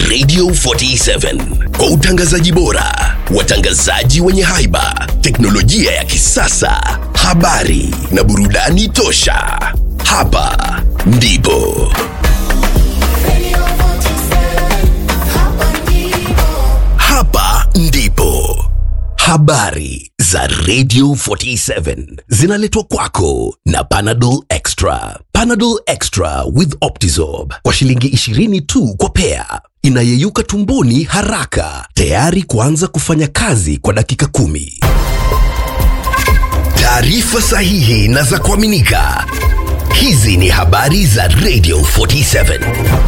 Radio 47 kwa utangazaji bora, watangazaji wenye haiba, teknolojia ya kisasa, habari na burudani tosha. Hapa ndipo hapa ndipo habari za Radio 47 zinaletwa kwako na Panadol Extra. Panadol Extra with Optizorb kwa shilingi 20 tu kwa pea, inayeyuka tumboni haraka, tayari kuanza kufanya kazi kwa dakika kumi. Taarifa sahihi na za kuaminika. Hizi ni habari za Radio 47.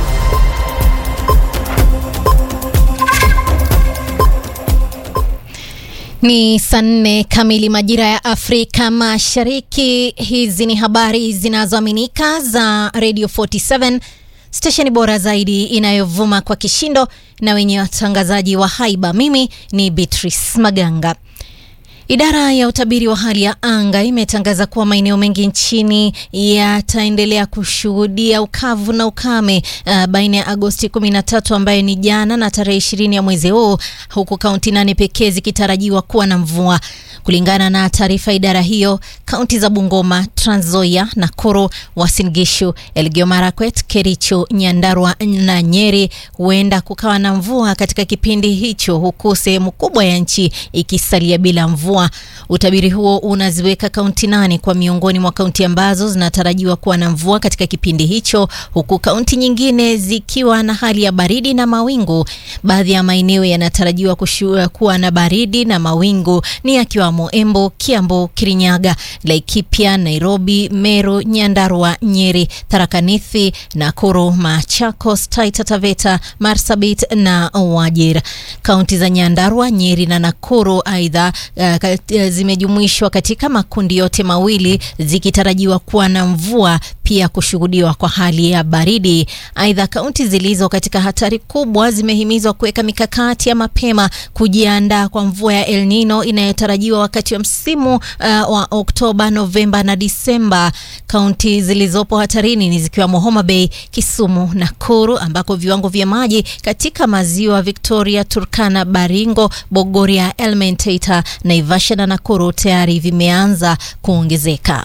Ni saa nne kamili majira ya Afrika Mashariki. Hizi ni habari zinazoaminika za Radio 47, stesheni bora zaidi inayovuma kwa kishindo na wenye watangazaji wa haiba. Mimi ni Beatrice Maganga. Idara ya utabiri wa hali ya anga imetangaza kuwa maeneo mengi nchini yataendelea kushuhudia ukavu na ukame uh, baina ya Agosti 13 ambayo ni jana na tarehe 20 ya mwezi huu, huku kaunti nane pekee zikitarajiwa kuwa na mvua. Kulingana na taarifa idara hiyo, kaunti za Bungoma, Trans Nzoia, Nakuru, Uasin Gishu, Elgeyo Marakwet, Kericho, Nyandarua na Nyeri huenda kukawa na mvua katika kipindi hicho, huku sehemu kubwa ya nchi ikisalia bila mvua. Utabiri huo unaziweka kaunti nane kwa miongoni mwa kaunti ambazo zinatarajiwa kuwa na mvua katika kipindi hicho, huku kaunti nyingine zikiwa na hali ya baridi na mawingu. Baadhi ya maeneo yanatarajiwa kuwa na baridi na mawingu ni yakiwamo Embu, Kiambu, Kirinyaga, Laikipia, Nairobi, Meru, Nyandarua, Nyeri, Tharaka Nithi, Nakuru, Machakos, Taita Taveta, Marsabit na Wajir. Kaunti za Nyandarua, Nyeri na Nakuru aidha uh, zimejumuishwa katika makundi yote mawili zikitarajiwa kuwa na mvua pia kushuhudiwa kwa hali ya baridi. Aidha, kaunti zilizo katika hatari kubwa zimehimizwa kuweka mikakati ya mapema kujiandaa kwa mvua ya El Nino inayotarajiwa wakati wa msimu uh, wa Oktoba, Novemba na Disemba. Kaunti zilizopo hatarini ni zikiwemo Homa Bay, Kisumu, Nakuru ambako viwango vya maji katika maziwa Victoria, Turkana, Baringo, Bogoria, Elementaita, Naivasha na Nakuru tayari vimeanza kuongezeka.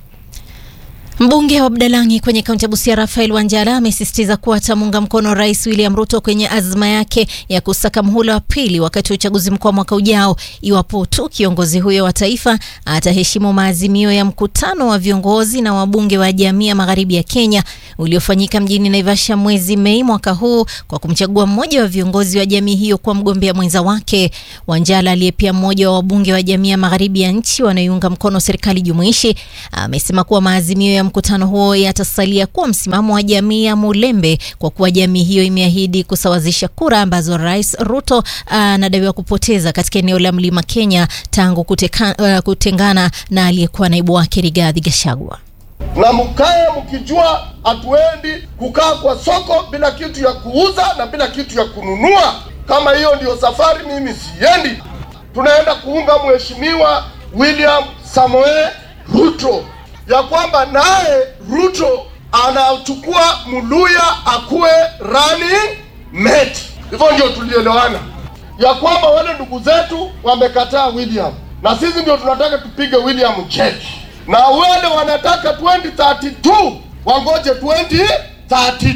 Mbunge wa Budalangi kwenye kaunti ya Busia Rafael Wanjala amesisitiza kuwa atamuunga mkono Rais William Ruto kwenye azma yake ya kusaka mhula wa pili wakati wa uchaguzi mkuu wa mwaka ujao, iwapo tu kiongozi huyo wa taifa ataheshimu maazimio ya mkutano wa viongozi na wabunge wa jamii ya magharibi ya Kenya uliofanyika mjini Naivasha mwezi Mei mwaka huu kwa kumchagua mmoja wa viongozi wa jamii hiyo kuwa mgombea mwenza wake. Wanjala aliye pia mmoja wa wabunge wa jamii ya magharibi ya nchi wanaoiunga mkono serikali jumuishi amesema kuwa maazimio ya mkutano huo yatasalia kuwa msimamo wa jamii ya Mulembe kwa kuwa jamii hiyo imeahidi kusawazisha kura ambazo Rais Ruto anadaiwa kupoteza katika eneo la Mlima Kenya tangu kuteka, uh, kutengana na aliyekuwa naibu wake Rigathi Gachagua. Na mkae mkijua hatuendi kukaa kwa soko bila kitu ya kuuza na bila kitu ya kununua. Kama hiyo ndiyo safari, mimi siendi. Tunaenda kuunga mheshimiwa William Samoei Ruto ya kwamba naye Ruto anachukua Muluya akuwe running mate. Hivyo ndio tulielewana ya kwamba wale ndugu zetu wamekataa William, na sisi ndio tunataka tupige William cheki, na wale wanataka 2032 wangoje 2032.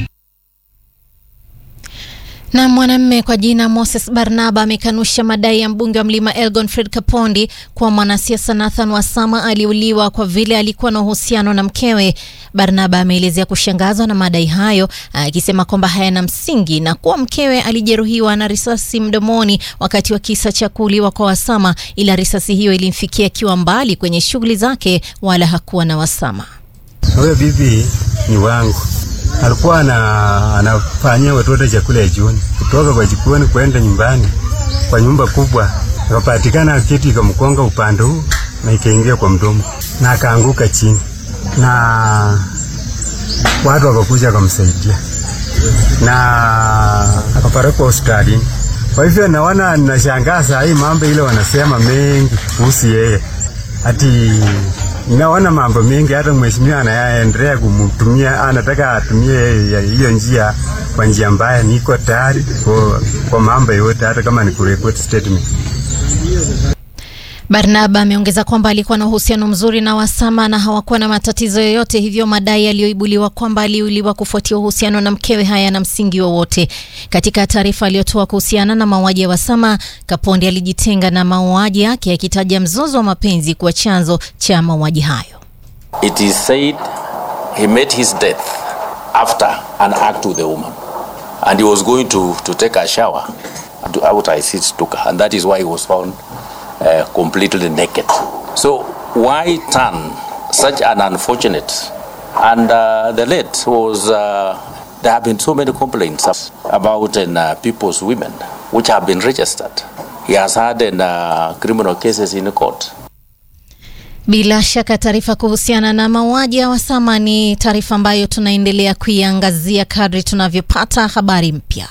Na mwanamume kwa jina Moses Barnaba amekanusha madai ya mbunge wa Mlima Elgon Fred Kapondi kuwa mwanasiasa Nathan Wasama aliuliwa kwa vile alikuwa na uhusiano na mkewe. Barnaba ameelezea kushangazwa na madai hayo, akisema kwamba hayana msingi na kuwa mkewe alijeruhiwa na risasi mdomoni wakati wa kisa cha kuuliwa kwa Wasama, ila risasi hiyo ilimfikia akiwa mbali kwenye shughuli zake, wala hakuwa na Wasama. Huyo bibi ni wangu alikuwa ana, anafanyia watoto chakula ya jioni, kutoka kwa jikoni kwenda nyumbani kwa nyumba kubwa, akapatikana kitu ikamkonga upande huu na ikaingia kwa mdomo na akaanguka chini, na watu wakakuja wakamsaidia na akapelekwa hospitalini. Kwa hivyo naona, ninashangaa saa hii mambo ile wanasema mengi kuhusu yeye, ati naona mambo mengi, hata mheshimiwa anaendelea kumtumia, anataka atumie hiyo njia kwa njia mbaya, niko tayari kwa, kwa mambo yote, hata kama ni kureport statement. Barnaba ameongeza kwamba alikuwa na uhusiano mzuri na Wasama na hawakuwa na matatizo yoyote, hivyo madai yaliyoibuliwa kwamba aliuliwa kufuatia uhusiano na mkewe hayana msingi wowote. Katika taarifa aliyotoa kuhusiana na mauaji ya Wasama, Kapondi alijitenga na mauaji yake akitaja mzozo wa mapenzi kuwa chanzo cha mauaji hayo. It is said he met his death after an act with the woman and he was going to, to take a shower and outside seats took her and that is why he was found uh, completely naked. So why turn such an unfortunate and uh, the late was uh, there have been so many complaints about uh, people's women which have been registered. He has had uh, criminal cases in court. Bila shaka taarifa kuhusiana na mauaji ya Wasama ni taarifa ambayo tunaendelea kuiangazia kadri tunavyopata habari mpya.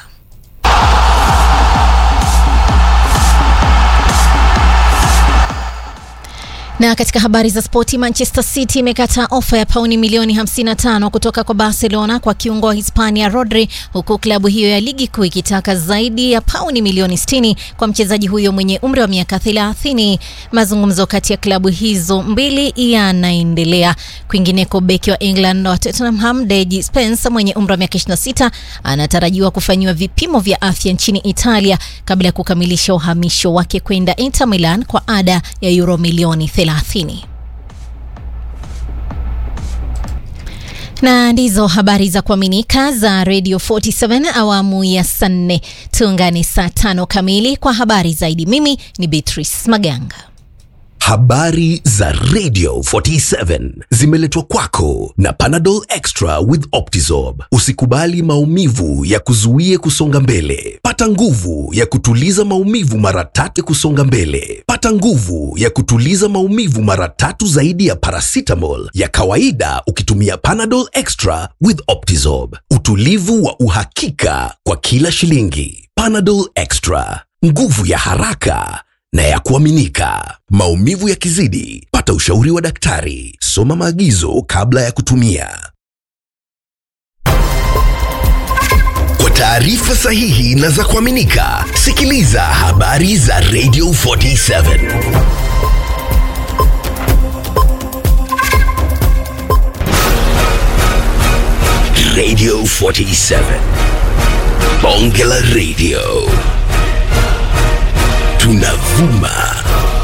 Na katika habari za spoti, Manchester City imekataa ofa ya pauni milioni 55 kutoka kwa Barcelona kwa kiungo wa Hispania Rodri, huku klabu hiyo ya ligi kuu ikitaka zaidi ya pauni milioni 60 kwa mchezaji huyo mwenye umri wa miaka 30. Mazungumzo kati ya klabu hizo mbili yanaendelea. Kwingineko, beki wa England wa Tottenham Deji Spence mwenye umri wa miaka 26 anatarajiwa kufanyiwa vipimo vya afya nchini Italia kabla ya kukamilisha uhamisho wake kwenda Inter Milan kwa ada ya euro milioni 30. Na ndizo habari za kuaminika za Radio 47 awamu ya saa nne. Tuungane saa tano kamili kwa habari zaidi. Mimi ni Beatrice Maganga. Habari za Radio 47 zimeletwa kwako na Panadol Extra with Optizorb. Usikubali maumivu ya kuzuie kusonga mbele. Pata nguvu ya kutuliza maumivu mara tatu kusonga mbele. Pata nguvu ya kutuliza maumivu mara tatu zaidi ya paracetamol ya kawaida ukitumia Panadol Extra with Optizorb. Utulivu wa uhakika kwa kila shilingi. Panadol Extra, nguvu ya haraka na ya kuaminika. Maumivu yakizidi, pata ushauri wa daktari. Soma maagizo kabla ya kutumia. Kwa taarifa sahihi na za kuaminika, sikiliza habari za Radio 47. Radio 47. Bonge la Radio. Tunavuma